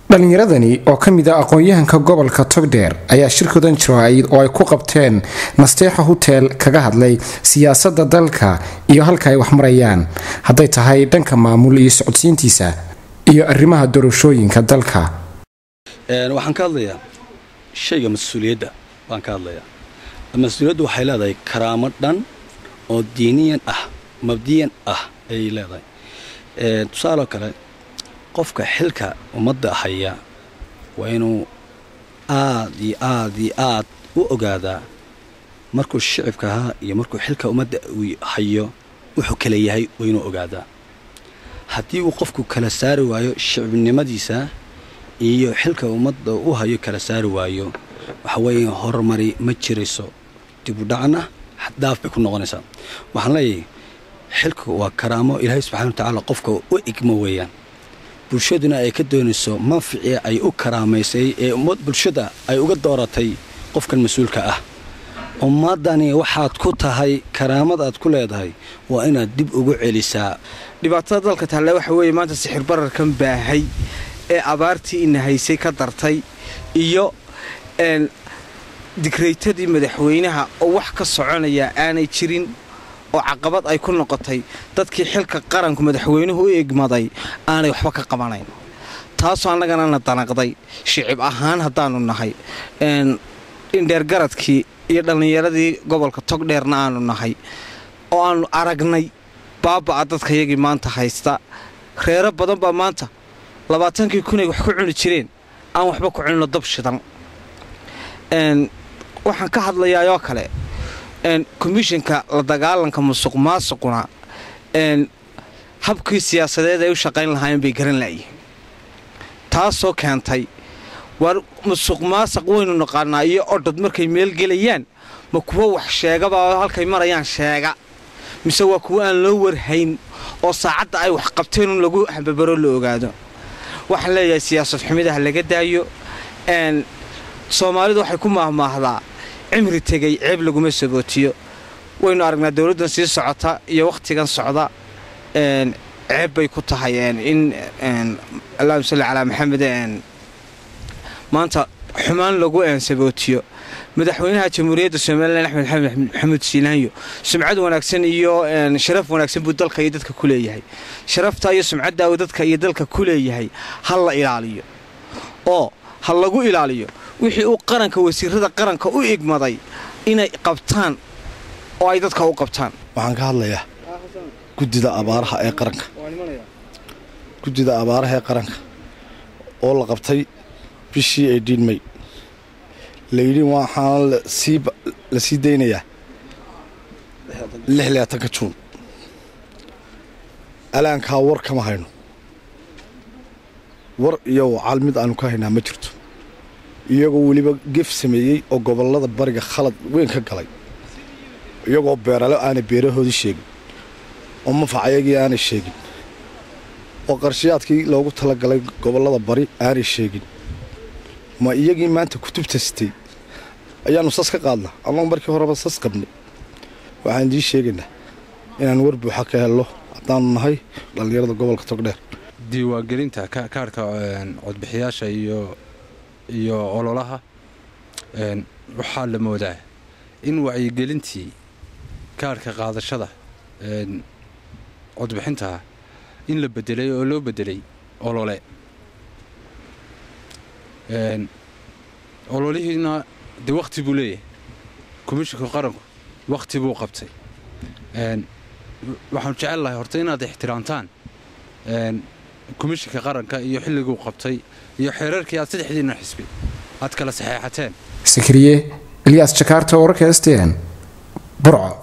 dhallinyaradani oo ka mid a aqoon-yahanka gobolka togdheer ayaa shirkoodan jiraa'id oo ay ku qabteen nasteexa hotel kaga hadlay siyaasadda dalka iyo halka ay wax marayaan hadday tahay dhanka maamul iyo socodsiintiisa iyo arrimaha doorashooyinka dalka waxaan ka hadlayaa shayga mas-uuliyadda baan ka hadlayaa mas-uuliyaddu waxay leedahay karaamo dhan oo diiniyan ah mabdiyan ah ayay leedahay tusaaloo kale qofka xilka ummadda haya waa inuu aad iyo aad iyo aad u ogaadaa markuu shicibka ahaa iyo markuu xilka ummadda uu hayo wuxuu kala yahay waa inuu ogaadaa haddii uu qofku kala saari waayo shicibnimadiisa iyo xilka ummadda u hayo kala saari waayo waxa weeye horumari ma jirayso dibudhacna xaddaaf bay ku noqonaysaa waxaan leeyahay xilku waa karaamo ilaahay subxana wa tacaala qofka u igmo weeyaan bulshaduna ay ka doonayso manficii ay u karaamaysay ee bulshada ay uga dooratay qofkan mas-uulka ah ummaddani waxaad ku tahay karaamad aad ku leedahay waa inaad dib ugu celisaa dhibaatada dalka talle waxa weeye maanta sixir bararkan baahay ee abaartii ina haysay ka dartay iyo digraytadii madaxweynaha oo wax ka soconaya aanay jirin oo caqabad ay ku noqotay dadkii xilka qaranku madaxweynuhu u egmaday aanay waxba ka qabanayn taasoo annagana na danaqday shicib ahaan haddaannu nahay indheergaradkii iyo dhallinyaradii gobolka togdheerna aanu nahay oo aannu aragnay baaba'a dadkayagii maanta haysta reero badan baa maanta labaatankii kunay wax ku cuni jireen aan waxba ku cuninno dab shidan waxaan ka hadlayaayoo kale komishinka la dagaalanka musuq maasuquna habkii siyaasadeed ay u shaqayn lahaayeen bay garan la'yihin taasoo keentay war musuq maasaq waynu naqaanaa iyo odhod markay meel gelayaan ma kuwo wax sheegabaa halkay marayaan sheega mise waa kuwo aan loo warhayn oo saacadda ay wax qabteen un lagu hambabaro la ogaado waxaan leeyahay siyaasad xumidaha laga daayo soomaalidu waxay ku maahmaahdaa cimri tegay ceeb laguma sabootiyo waynu aragnaa dowladdan sii socota iyo wakhtigan socda ceeb bay ku tahay in allahuma salli calaa maxamed maanta xumaan lagu sabootiyo madaxweynaha jamhuuriyadda somalilan axmed xamed maxamuud siinaanyo sumcad wanaagsan iyo sharaf wanaagsan buu dalka iyo dadka ku leeyahay sharafta iyo sumcadda uu dadka iyo dalka ku leeyahay ha la ilaaliyo oo ha lagu ilaaliyo wixii uu qaranka wasiirada qaranka u igmaday inay qabtaan oo ay dadka u qabtaan waxaan ka hadlayaa guddida abaaraha ee qaranka guddida abaaraha ee qaranka oo la qabtay bishii ay dhiinmay layidhi waxaana la sii daynayaa lix laatanka juun alaankaa war kama hayno war iyo wacal mid aanu ka haynaa ma jirto iyagoo weliba gef sameeyey oo gobollada bariga khalad weyn ka galay iyagoo beerale aanay beerahoodii sheegin oo mafacayagii aanay sheegin oo qarshayaadkii loogu talagalay gobollada bari aanay sheegin ma iyagii maanta kutubta sitay ayaannu sas ka qaadnaa annagoo markii horeba sas qabnay waxaan idiin sheegaynaa inaan war buuxa ka helno haddaanu nahay dhallinyarada gobolka togdheer diiwaangelinta kaarhka codbixiyaasha iyo iyo ololaha waxaa la moodaa in wacyigelintii kaarhka qaadashada codbixintaha in la bedelay oo loo bedelay olole ololihiina dee wakhti buu leeyahay komishinka qaranku wakhti buu qabtay waxaanu jecel lahay horta inaad ixtiraamtaan komishinka qaranka iyo xilliguu qabtay iyo xeerarkii aad saddexdiina xisbi aad kala saxeexateen sakariye ilyaas jakaarta wararka stn burco